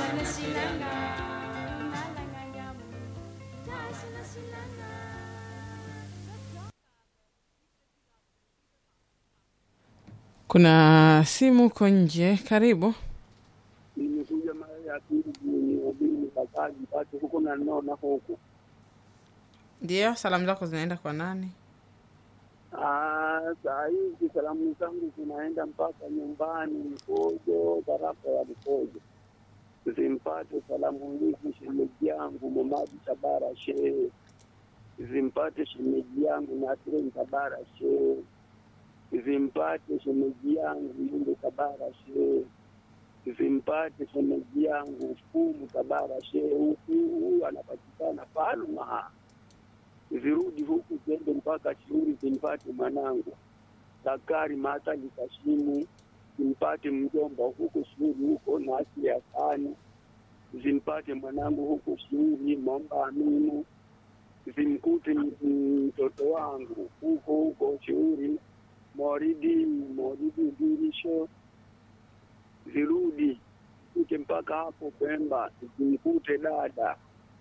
Kuna simu uko nje, karibu. nimekuja mara ya pili niubiri mkakaji pate huko na naona huko Ndio, salamu zako zinaenda kwa nani? Ah, saa hizi salamu zangu zinaenda mpaka nyumbani Mkojo, tarafa ya Mkojo. Zimpate salamu hizi shemeji yangu Momadi Tabara Shehe, zimpate shemeji yangu Nasrin Tabara Shehe, zimpate shemeji yangu Yunde Tabara Shehe, zimpate shemeji yangu Fumu Tabara Shehe. Huku huyu anapatikana Palma zirudi huku ziende mpaka Shiuri zimpate mwanangu Zakari Matali Kashimu, zimpate mjomba huku Shiuri huko na asili ya Sani, zimpate mwanangu huku Shiuri Momba Aminu, zimkute m- mtoto wangu huko huko Shiuri Moridi Moridi Dirisho, zirudi zifike mpaka hapo Pemba, zimkute dada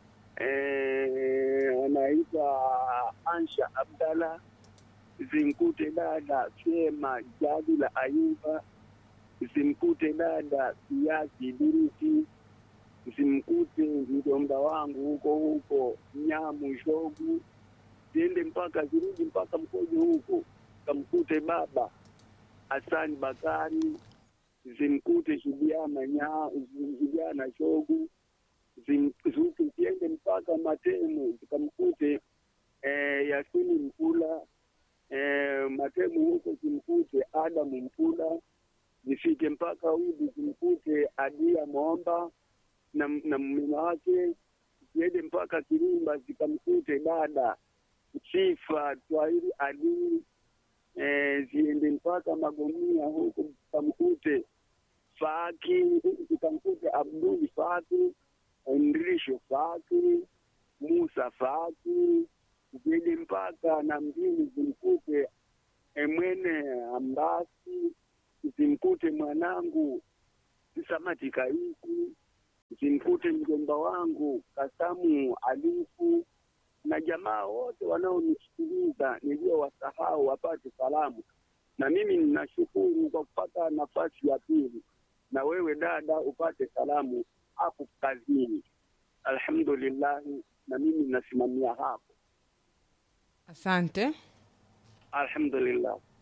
eh, anaitwa Ansha Abdalla, zimkute dada Fema Jadila Ayuba, zimkute dada Kiasi Duruti, zimkute mjomba wangu huko huko Nyamu Shogu, ziende mpaka zirudi mpaka Mkojo huko, kamkute baba Hasani Bakari, zimkute Shubiana nya Shubiana Shogu, zuku ziende mpaka Matemu zikamkute eh, Yasini Mkula eh, Matemu huko zimkute Adamu Mkula, zifike mpaka Udi zimkute Adia Momba na, na mume wake, ziende mpaka Kirimba zikamkute dada Sifa Twahiri Adili eh, ziende mpaka Magomia huko zikamkute Faki zikamkute Abduli Faki Mrisho Faki, Musa Faki, zende mpaka na mjini zimkute Emwene Ambasi, zimkute mwanangu Samati Kaisi, zimkute mjomba wangu Kasamu Alifu na jamaa wote wanaonisikiliza niliyowasahau wapate salamu. Na mimi ninashukuru kwa kupata nafasi ya pili, na wewe dada upate salamu hapo kazini. Alhamdulillahi, na mimi nasimamia hapo. Asante. Alhamdulillah.